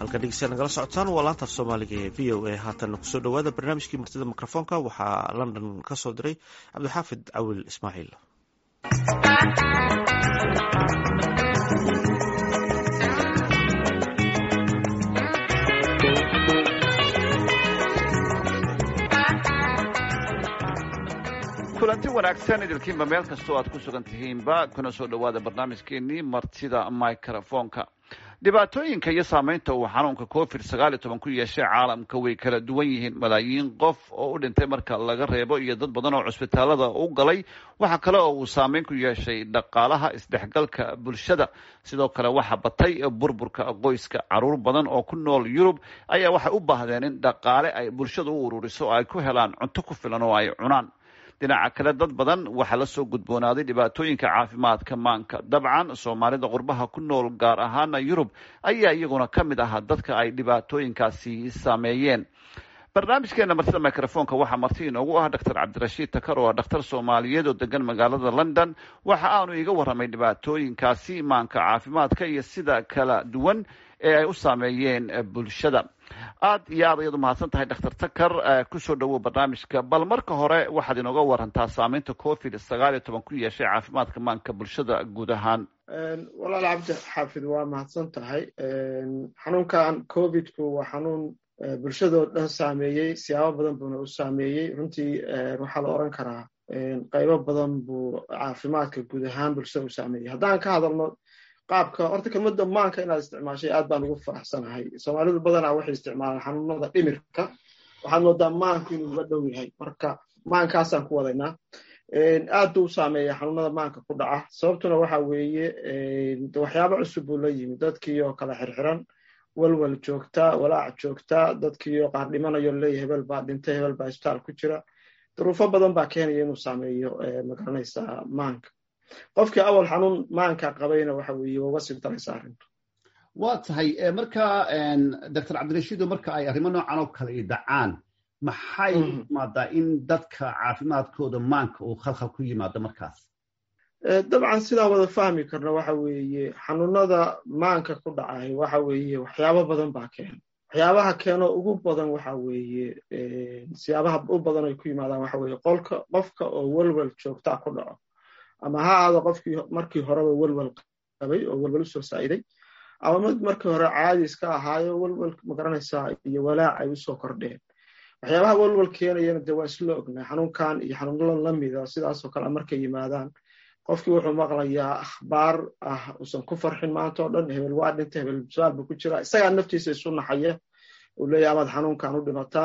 halka dhegeystayaal nagala socotaan waa laanta af soomaaliga ee v o a haatan kusoo dhowaada barnaamijkii martida mikrofoonka waxaa london ka soo diray cabdixaafid cawil ismaaciil kulanti wanaagsan idilkiinba meel kastoo aad ku sugan tihiinba kuna soo dhowaada barnaamijkeenii martida microfoonka dhibaatooyinka iyo saameynta uu xanuunka covid sagaal iyo toban ku yeeshay caalamka way kala duwan yihiin malaayiin qof oo u dhintay marka laga reebo iyo dad badan oo cusbitaalada u galay waxa kale oo uu saameyn ku yeeshay dhaqaalaha isdhexgalka bulshada sidoo kale waxa batay burburka qoyska caruur badan oo ku nool yurub ayaa waxay u baahdeen in dhaqaale ay bulshada u ururiso oo ay ku helaan cunto ku filan oo ay cunaan dhinaca kale dad badan waxaa la soo gudboonaaday dhibaatooyinka caafimaadka maanka dabcan soomaalida qurbaha ku nool gaar ahaana yurub ayaa iyaguna ka mid ahaa dadka ay dhibaatooyinkaasi saameeyeen barnaamijkeena martida microfoonka waxaa marti inoogu ah doctor cabdirashiid takar oo ah dhakhtar soomaaliyeed oo degan magaalada london waxa aanu iga warramay dhibaatooyinkaasi maanka caafimaadka iyo sida kala duwan ee ay u saameeyeen bulshada aad iyo aad ayaad umahadsan tahay doctor takar kusoo dhawow barnaamijka bal marka hore waxaad inooga warantaa saameynta covid sagaal iyo toban ku yeeshay caafimaadka maanka bulshada guud ahaan walaal cabdi xaafid waa mahadsan tahay xanuunkan covidku waa xanuun bulshadoo dhan saameeyey siyaabo badan buuna u saameeyey runtii waxaa la oran karaa qaybo badan buu caafimaadka guud ahaan bulshada u saameeyey haddaan ka hadalno qaabka horta kelmadda maanka inaad isticmaashay aad baan ugu faraxsanahay soomaalidu badanaa waxay isticmaalaan xanuunada dhimirka waxaad moodaa maanku inuu uga dhow yahay marka maankaasaan ku wadaynaa aad buu u saameeya xanuunada maanka ku dhaca sababtuna waxa weeye waxyaabo cusub buu la yimi dadkii oo kala xirxiran walwal joogta walaac joogta dadkii oo qaar dhimanayo leeya hebel baa dhintay hebel baa isbitaal ku jira duruufo badan baa keenaya inuu saameeyo magaranaysaa maanka qofkii awal xanuun maanka qabayna waxa weeye uga sii daraysa arrintu waa tahay marka doctor cabdirashiido marka ay arrimo noocan oo kale i dhacaan maxay imaadaa in dadka caafimaadkooda maanka uu khalkhal ku yimaado markaas dabcan sidaan wada fahmi karno waxa weeye xanuunada maanka ku dhacay waxa weeye waxyaabo badan baa keena waxyaabaha keeno ugu badan waxa weeye siyaabaha u badan ay ku yimaadaan waxa weeye qolka qofka oo welwel joogtaa ku dhaco ama ha aado qofkii markii horeba welwel qabay oo welwel usoo saa'iday ama mid markii hore caadi iska ahaayo welwel magaranaysaa iyo walaac ay usoo kordheen waxyaabaha welwel keenayana dee waa isla ognaa xanuunkan iyo xanuunada lamida sidaasoo kale markay yimaadaan qofkii wuxuu maqlayaa akhbaar ah usan ku farxin maanta oo dhan hebel waa dhinta hebel su-aal buu ku jira isagaa naftiisa isu naxaya uu leeyahy amaad xanuunkan u dhimataa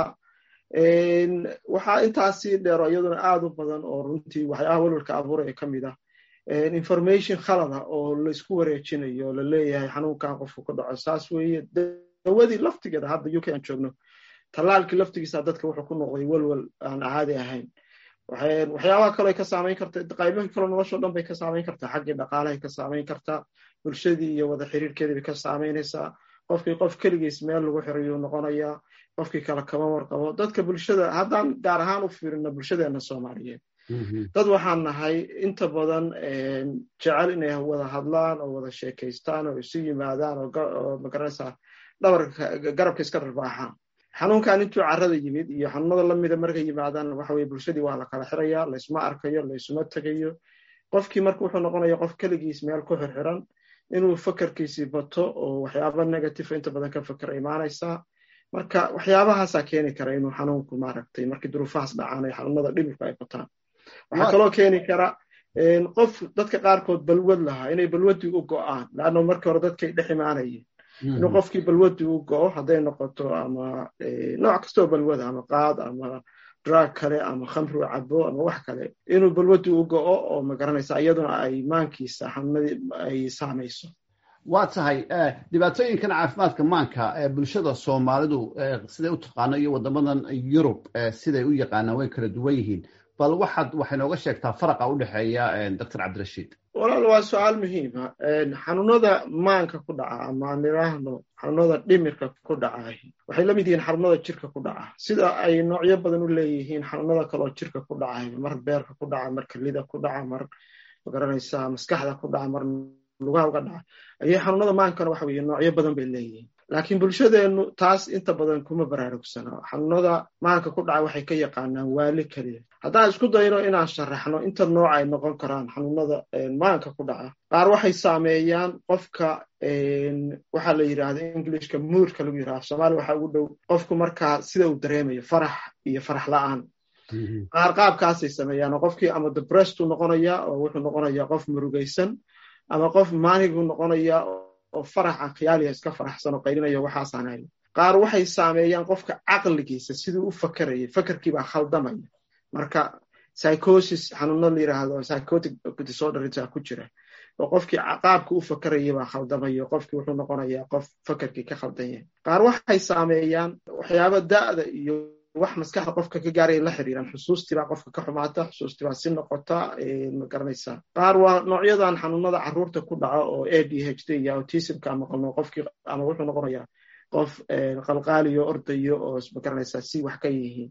waxaa intaasii dheero iyaduna aad u badan oo runtii waxyaabaha welwelka abuuraya ka mid ah information khalada oo laisku wareejinayo la leeyahay xanuunkan qofku ka dhaco saas weeye dawadii laftigeeda hadda u k aan joogno tallaalkii laftigiisa dadka wuxuu ku noqday welwel aan caadi ahayn waxyaabaha kale ka saamayn karta qaybihii kale noloshao dhan bay ka saamayn kartaa xaggii dhaqaalahay ka saamayn kartaa bulshadii iyo wada xiriirkeedii bay ka saamaynaysaa qofkii qof keligiis meel lagu xirayuu noqonayaa qofkii kale kama warqabo dadka bulshada haddaan gaar ahaan u fiirino bulshadeena soomaaliyeed dad waxaan nahay inta badan jecel inay wada hadlaan oo wada sheekaystaan oo isu yimaadaan oo magaranaysaa dhabarka garabka iska dharbaaxaan xanuunkan intuu carrada yimid iyo xanuunada lamida markay yimaadaan waxa weye bulshadii waa la kala xiraya laysma arkayo laysuma tegayo qofkii marka wuxuu noqonaya qof keligiis meel ku xirxiran inuu fakerkiisii bato oo waxyaaba negative inta badan ka fakera imaanaysaa marka waxyaabahaasaa keeni kara inuu xanuunku maaragtay markii duruufahaas dhacaan ay xanuunada dhimirku ay bataan waxaa kaloo keeni kara qof dadka qaarkood balwad lahaa inay balwaddii u go'aan laanno markii hore dadkay dhex imaanayeen inuu qofkii balwaddii u go'o hadday noqoto ama nooc kastoo balwada ama qaad ama drug kale ama khamri u cabo ama wax kale inuu balwaddii u go'o oo magaranaysa iyaduna ay maankiisa xanuunadii ay saamayso waa tahay dhibaatooyinkan caafimaadka maanka bulshada soomaalidu siday u taqaano iyo waddamadan yurub siday u yaqaanaan way kala duwan yihiin bal waxaad waxay nooga sheegtaa faraqa u dhexeeya doctor cabdirashiid walaal waa su-aal muhiima xanuunada maanka ku dhaca ama aan idhaahno xanuunada dhimirka ku dhacaah waxay la mid yihiin xanuunada jirka ku dhaca sida ay noocyo badan u leeyihiin xanuunada kaloo jirka ku dhacay mar beerka ku dhaca mar kelida ku dhaca mar magaranaysaa maskaxda ku dhaca mar lugaha uga dhaca ayay xanuunada maankana waxa weye noocyo badan bay leeyihiin laakiin bulshadeennu taas inta badan kuma baraarugsana xanuunada maanka ku dhaca waxay ka yaqaanaan waali keliya haddaan isku dayno inaan sharaxno inta nooc ay noqon karaan xanuunada maanka ku dhaca qaar waxay saameeyaan qofka waxaa la yidhahda englishka muurka lagu yidhahda soomaaliya waxaa ugu dhow qofku markaa sida uu dareemayo farax iyo farax la-aan qaar qaabkaasay sameeyaan oo qofkii ama debressed uu noqonaya oo wuxuu noqonayaa qof murugaysan ama qof maanigu noqonaya oo faraxa khiyaaliya iska faraxsan oo qaylinayo waxaasaan hayn qaar waxay saameeyaan qofka caqligiisa siduu u fakerayay fakerkiibaa khaldamaya marka psychosis xanuuno la yidhaahdo psychotic disordersa ku jira oo qofkii qaabka u fakerayay baa khaldamaya qofkii wuxuu noqonayaa qof fakerkii ka khaldan yahay qaar waxay saameeyaan waxyaaba da'da iyo wax maskaxda qofka ka gaaraya la xiriiraan xusuustibaa qofka ka xumaata xusuustibaa si noqota ma garanaysaa qaar waa noocyadan xanuunada carruurta ku dhaca oo a d h d iyo autismka maqalno qofkii ama wuxuu noqonayaa qof qalqaaliyo ordayo oo ma garanaysaa si wax ka yihiin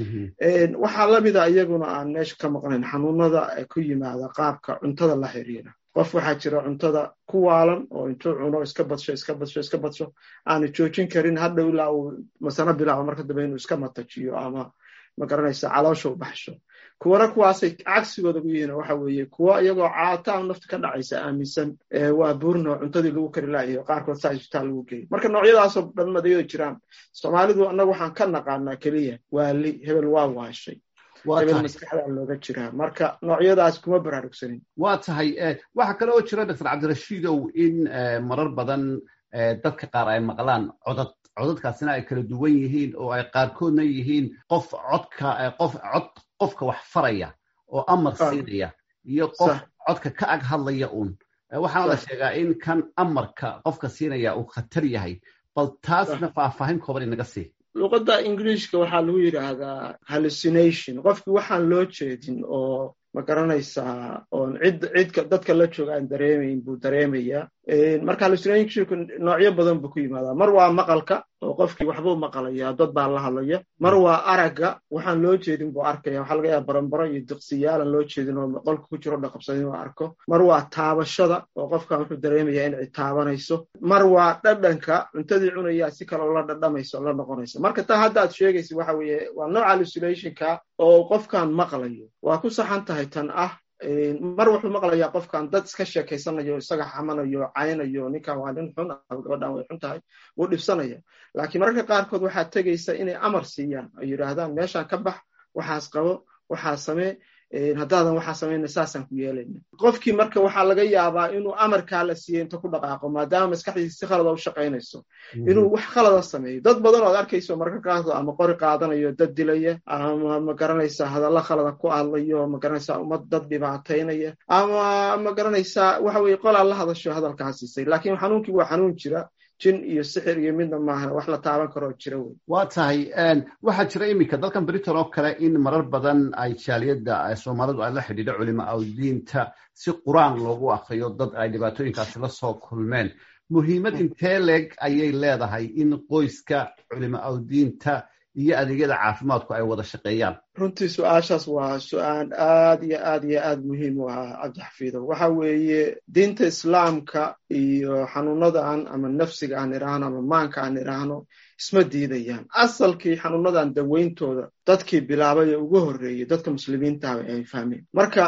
waxaa lamida iyaguna aan meesha ka maqnayn xanuunada ku yimaada qaabka cuntada la xiriira qof waxaa jira cuntada ku waalan oo intuu cuno iska badsho iska badsho iska badsho aanu joojin karin hadhow ilaa uu masano bilaabo marka dambe inuu iska matajiyo ama ma garanaysa caloosha u baxsho kuwana kuwaasay cagsigooda ku yihiin waxa weeye kuwa iyagoo caataa nafta ka dhacaysa aaminsan waa buurno cuntadii lagu kari laayahay qaarkood saa isbitaal lagu geeyay marka noocyadaasoo dhan madayada jiraan soomaalidu annaga waxaan ka naqaanaa keliya waali hebel waa waashay hebel maskaxdaa looga jiraa marka noocyadaas kuma baraarugsanin waa tahay waxaa kale oo jira doctor cabdirashiidow in marar badan dadka qaar ay maqlaan codad codadkaasina ay kala duwan yihiin oo ay qaarkoodna yihiin qof codka qof cod qofka wax faraya oo amar siinaya iyo qof codka ka ag hadlaya uun waxaana la sheegaa in kan amarka qofka siinaya uu khatar yahay bal taasna faahfaahin kooban inaga sii luqadda ingiliishka waxaa lagu yidhaahdaa hallucination qofkii waxaan loo jeedin oo ma garanaysaa oon cid cidka dadka la jooga aan dareemayn buu dareemayaa marka hallucinationku noocyo badan buu ku yimaadaa mar waa maqalka oo qofkii waxbuu maqalaya dad baa la hadlaya mar waa aragga waxaan loo jeedin buu arkaya waxaa laga yaaba barambaro iyo diqsiyaalan loo jeedin oo qolka ku jiro dhaqabsan inuu arko mar waa taabashada oo qofkan wuxuu dareemayaa in cid taabanayso mar waa dhadhanka cuntadii cunayaa si kaleo la dhadhamayso la noqonayso marka taa hadda ad sheegaysa waxa weeye waa nooc hallucinationka oo qofkan maqlayo waa ku saxan tahay tan ah mar wuxuu maqlayaa qofkan dad iska sheekaysanayo isaga xamanayo caynayo ninkan waa nin xun gabadhan way xun tahay wuu dhibsanaya laakiin mararka qaarkood waxaa tegaysa inay amar siiyaan ay yidhaahdaan meeshaan ka bax waxaas qabo waxaa samee haddaadan waxaa samayna saasaan ku yeelayna qofkii marka waxaa laga yaabaa inuu amarkaa la siiyey inta ku dhaqaaqo maadaama maskaxdiisa si khalada u shaqaynayso inuu wax khalada sameeyo dad badan ood arkayso mararka qaarkood ama qori qaadanayo dad dilaya ama ma garanaysaa hadalla khalada ku hadlayo ma garanaysaa ummad dad dhibaataynaya ama ma garanaysaa waxa weye qolaa la hadasho hadalkaa siisay laakiin xanuunkii waa xanuun jira jin iyo sixir iyo midna maaha wax la taaban karoo jira wey waa tahay waxaa jira iminka dalkan britain oo kale in marar badan ay jaaliyadda soomaalidu ay la xidhiidho culimo awdiinta si qur-aan loogu akriyo dad ay dhibaatooyinkaasi la soo kulmeen muhiimad intee leeg ayay leedahay in qoyska culimo awdiinta iyo adeegyada caafimaadku ay wada shaqeeyaan runtii su-aashaas waa su-aan aad iyo aad iyo aad muhiim u ah cabdixafiidow waxa weeye diinta islaamka iyo xanuunadan ama nafsiga aan idhaahno ama maanka aan idhaahno isma diidayaan asalkii xanuunadan daweyntooda dadkii bilaabay ee ugu horreeyey dadka muslimiintaha ay fahmeen marka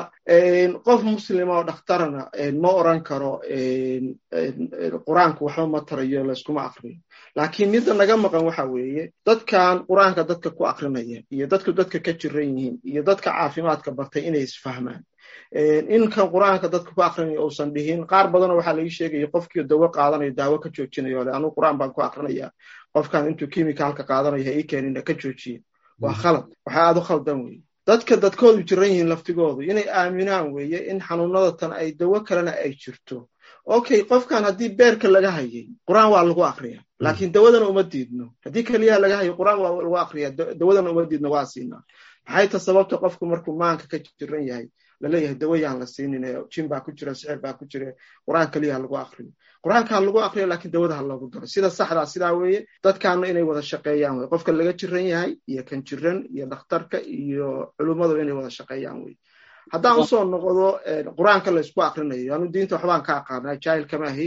qof muslima oo dhakhtarana ma oran karo qur-aanku waxba ma tarayo layskuma akriyo laakiin midda naga maqan waxa weeye dadkan qur-aanka dadka ku akrinaya iyo dadku dadka ka jiran yihiin iyo dadka caafimaadka bartay inay isfahmaan inkan qur-aanka dadka ku akrinaya uusan dhihin qaar badanoo waxaa laga sheegaya qofkii dawo qaadanayo daawo ka joojinayo le anugu qur-aan baan ku akrinaya qofkan intuu kimicalka qaadanayo ha ii keenina ka joojiye waa khalad waxaa aad u khaldan weye dadka dadkoodu jiran yihiin laftigoodu inay aaminaan weeye in xanuunada tan ay dawo kalena ay jirto okay qofkan haddii beerka laga hayay qur-aan waa lagu akriya laakiin dawadana uma diidno haddii keliyaha laga hayo qur-aan waa lagu akriya dawadana uma diidno waa siinaa maxay ta sababta qofku markuu maanka ka jiran yahay laleeyahay dawayaan la siinin jin baa ku jira sixir baa ku jira qur-aan keliyaha lagu akriyo qur-aanka lagu akriyo laakiin dawada ha loogu daro sida saxdaa sidaa weeye dadkaana inay wada shaqeeyaan wey qofka laga jiran yahay iyo kan jiran iyo dhakhtarka iyo culummadu inay wada shaqeeyaan wey haddaan usoo noqdo qur-aanka laysku akrinayo anu diinta waxbaan ka aqaanaa jaahil kama ahi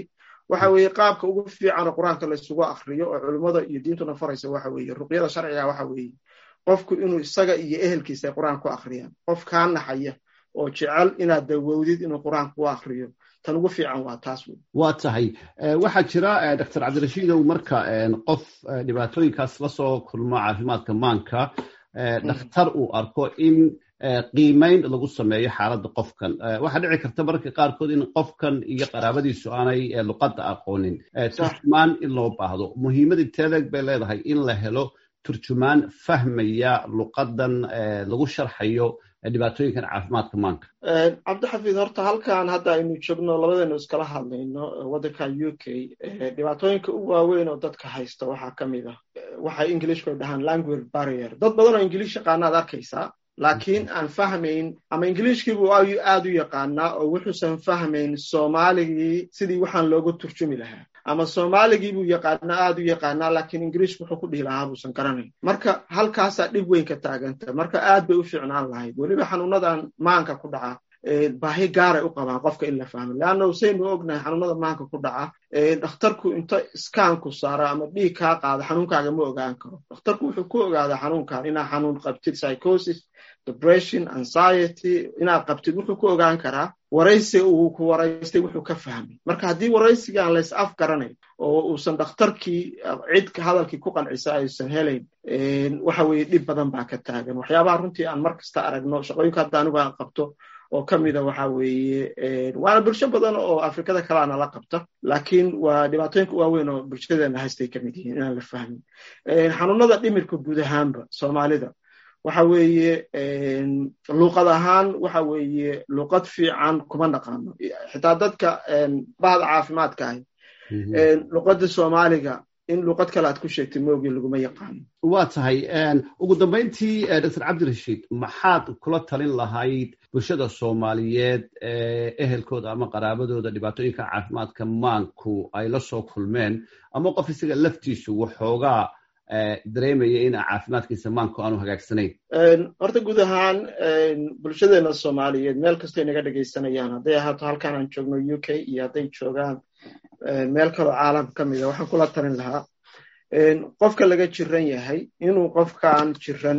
waxa weeye qaabka ugu fiican oo qur-aanka laysugu akriyo oo culimmada iyo diintuna faraysa waxa weeye ruqyada sharciga waxa weeye qofku inuu isaga iyo ehelkiisa ay qur-aan ku akhriyaan qof kaa naxaya oo jecel inaad dawowdid inuu qur-aanka ku akriyo tan ugu fiican waa taas wey waa tahay waxaa jira doctor cabdirashiidow marka qof dhibaatooyinkaas lasoo kulmo caafimaadka maanka dhakhtar uu arko in qiimayn lagu sameeyo xaaladda qofkan waxaa dhici karta mararka qaarkood in qofkan iyo qaraabadiisu aanay luqadda aqoonin turjumaan in loo baahdo muhiimadii teedeeg bay leedahay in la helo turjumaan fahmaya luqadan lagu sharxayo dhibaatooyinkan caafimaadka maanka cabdixafiid horta halkan hadda aynu joogno labadeenu iskala hadlayno waddanka u k dhibaatooyinka u waaweyn oo dadka haysta waxaa ka mid ah waxay ingilishku dhahaan language barrier dad badan oo ingilish yaqaanaad arkaysaa laakiin aan fahmayn ama ingiliishkiibuu aad u yaqaanaa oo wuxuusan fahmayn soomaaligii sidii waxaan loogu turjumi lahaa ama soomaaligii buu yaqaanaa aad u yaqaanaa laakiin ingiliishku wuxuu ku dhihi lahaa buusan garanayn marka halkaasaa dhib weyn ka taaganta marka aad bay u fiicnaan lahayd weliba xanuunadan maanka ku dhaca baahi gaaray u qabaan qofka in la fahmo leanna usaynu ognahay xanuunada maanka ku dhaca dhakhtarku inta iskaanku saaro ama dhiig kaa qaado xanuunkaaga ma ogaan karo dhakhtarku wuxuu ku ogaadaa xanuunkan inaa xanuun qabtid psychosis depression anxiety inaad qabtid wuxuu ku ogaan karaa waraysi uu ku waraystay wuxuu ka fahmay marka haddii waraysigaan lays af garanayn oo uusan dhakhtarkii cid hadalkii ku qancisa aysan helayn waxa weeye dhib badan baa ka taagan waxyaabaha runtii aan mar kasta aragno shaqooyinka hadda anigu aan qabto oo ka mida waxa weeye waana bulsho badan oo afrikada kaleana la qabta laakiin waa dhibaatooyinka waaweyn oo bulshadeena haystay ka mid yihiin inaan la fahmin xanuunada dhimirka guud ahaanba soomaalida waxa weeye luuqad ahaan waxa weeye luuqad fiican kuma naqaano xitaa dadka bahda caafimaadka ahi luuqadda soomaaliga in luuqad kale aad ku sheegtay moogi laguma yaqaano waa tahay ugu dambayntii doctor cabdirashiid maxaad kula talin lahayd bulshada soomaaliyeed ehelkooda ama qaraabadooda dhibaatooyinka caafimaadka maanku ay la soo kulmeen ama qof isaga laftiisu waxoogaa dareemaya in caafimaadkiisa maanku aanu hagaagsanayn horta guud ahaan bulshadeena soomaaliyeed meel kastay naga dhegaysanayaan hadday ahaato halkaan aan joogno u k iyo hadday joogaan meel kaloo caalam ka mida waxaan kula talin lahaa qofka laga jiran yahay inuu qofkan jiran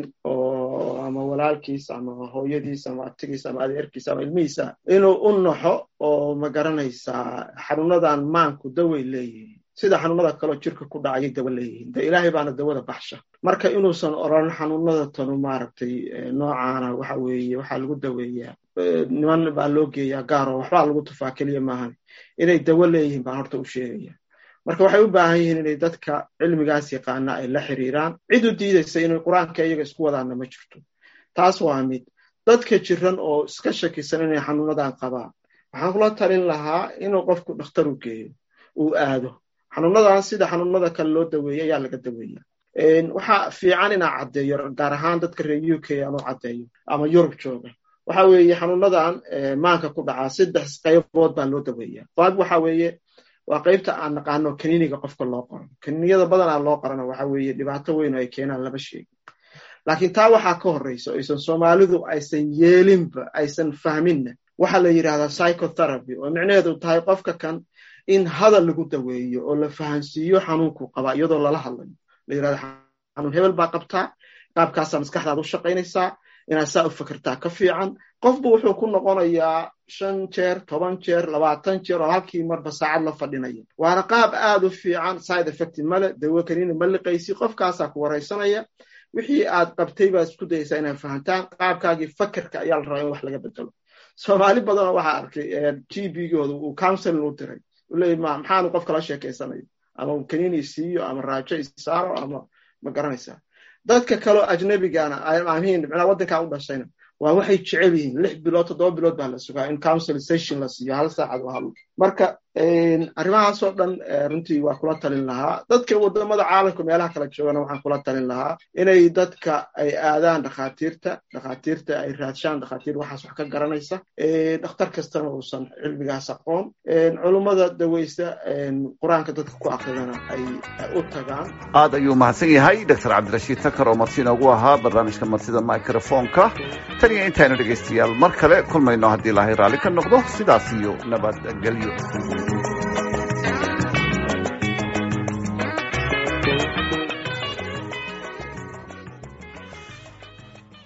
oo ama walaalkiis ama hooyadiis ama abtigiis ama adeerkiis ama ilmihiisa inuu u naxo oo ma garanaysaa xanuunadan maanku daway leeyihiin sida xanuunada kaleo jirka ku dhacayay dawa leeyihiin de ilaahay baana dawada baxsha marka inuusan oran xanuunada tanu maaragtay noocaana waxa weeye waxaa lagu daweeyaa niman baa loo geeyaa gaaro waxbaa lagu tufaa keliya maahan inay dawo leeyihiin baan horta u sheegaya marka waxay u baahan yihiin inay dadka cilmigaas yaqaana ay la xiriiraan cid u diidaysa inay qur-aanka iyaga isku wadaana ma jirto taas waa mid dadka jiran oo iska shakisan inay xanuunadan qabaan waxaan kula talin lahaa inuu qofku dhakhtar u geeyo uu aado xanuunadan sida xanuunada kale loo daweeya ayaa laga daweeya waxaa fiican inaa caddeeyo gaar ahaan dadka reer u k aanu caddeeyo ama yurub jooga waxa weeye xanuunadan maanka ku dhacaa saddex qaybood baa loo daweeya qayb waxa weeye waa qaybta aan naqaano kaniiniga qofka loo qoro kaniiniyada badanaa loo qorana waxa weeye dhibaato weyn oo ay keenaan lama sheegin laakiin taa waxaa ka horreysa aysan soomaalidu aysan yeelinba aysan fahminna waxaa la yidhahdaa psychotherapy oo micnaheedu tahay qofka kan in hadal lagu daweeyo oo la fahansiiyo xanuunkuu qabaa iyadoo lala hadlayo la yirahdo xanuun hebel baa qabtaa qaabkaasaa maskaxdaad u shaqaynaysaa inaad saa u fakertaa ka fiican qofba wuxuu ku noqonayaa shan jeer toban jeer labaatan jeer oo halkii marba saacad la fadhinaya waana qaab aad u fiican side effect male dawo kaniina ma liqaysi qofkaasaa ku waraysanaya wixii aad qabtay baad isku dayaysaa inaad fahantaan qaabkaagii fakerka ayaa la rabaa in wax laga bedelo soomaali badanoo waxaa arkay g b gooda uu counseling u diray uleey ma maxaanu qof kala sheekaysanayo ama kaniini isiiyo ama raajo isaaro ama ma garanaysaa dadka kaleo ajnabigana amiin micnaa waddankaa u dhashayna waa waxay jecel yihiin lix bilood toddoba bilood baa la sugaa in council session la siiyo hal saacad oo hadlo marka arrimahaasoo dhan runtii waa kula talin lahaa dadka wadamada caalamka meelaha kala joogana waxaan kula talin lahaa inay dadka ay aadaan dhakhaatiirta dhakhaatiirta ay raadshaan dhakhaatiir waxaas wax ka garanaysa dhakhtar kastana uusan cilmigaas aqoon culummada daweysta qur-aanka dadka ku akridana ay u tagaan aad ayuu mahadsan yahay doctor cabdirashiid takar oo marti inoogu ahaa barnaamijka martida microfonka tan iyo intaanu dhegaystayaal mar kale kulmayno haddii ilaahay raalli ka noqdo sidaas iyo nabadgelyo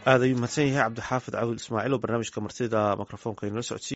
aad ayuu mahadsan yahay cabdixaafid cawil ismaaciil oo barnaamijka martida mikrofoonka inala socodsiiy